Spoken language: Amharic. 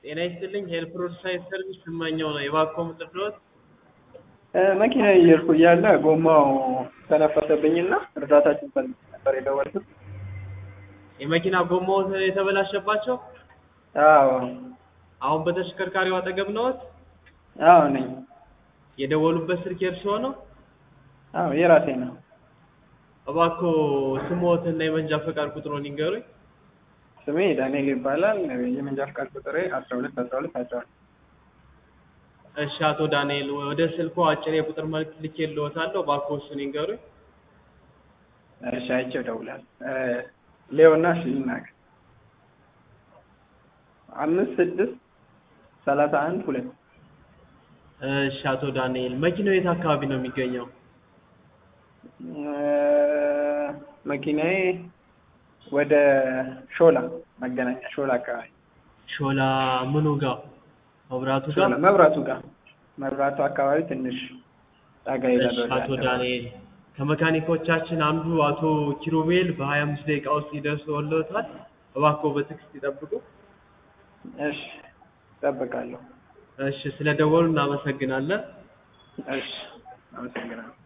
ጤና ይስጥልኝ ሄልፕ ሮድ ሳይድ ሰርቪስ ስመኘው ነው። የባኮ ምጥፍሎት መኪና እየሄድኩ እያለ ጎማው ተነፈሰብኝና እርዳታችን ፈልግ ነበር የደወልኩት። የመኪና ጎማው የተበላሸባቸው አዎ አሁን በተሽከርካሪው አጠገብ ነዎት? አዎ ነኝ። የደወሉበት ስልክ የእርስዎ ነው? አዎ የራሴ ነው። እባክዎ ስምዎትና የመንጃ ፈቃድ ቁጥሮን ይንገሩኝ። ስሜ ዳንኤል ይባላል። የመንጃ ፈቃድ ቁጥሬ አስራ ሁለት አስራ ሁለት አስራ ሁለት እሺ አቶ ዳንኤል ወደ ስልኮ አጭር የቁጥር መልዕክት ልኬልዎታለሁ። እባክዎ እሱን ይንገሩኝ። እሺ አይቼው እደውላለሁ። ሌዮና እሺ ይናገር። አምስት ስድስት ሰላሳ አንድ ሁለት እሺ አቶ ዳንኤል መኪናው የት አካባቢ ነው የሚገኘው? መኪናዬ ወደ ሾላ መገናኛ ሾላ አካባቢ ሾላ ምኑ ጋር? መብራቱ ጋር? ሾላ መብራቱ ጋር መብራቱ አካባቢ ትንሽ ጠጋ ይላል። እሺ ወደ አቶ ዳንኤል ከመካኒኮቻችን አንዱ አቶ ኪሩቤል በሀያ አምስት ደቂቃ ውስጥ ይደርስዎታል። እባክዎ በትዕግስት ይጠብቁ። እሺ እጠብቃለሁ። እሺ ስለደወሉ እናመሰግናለን። እሺ አመሰግናለሁ።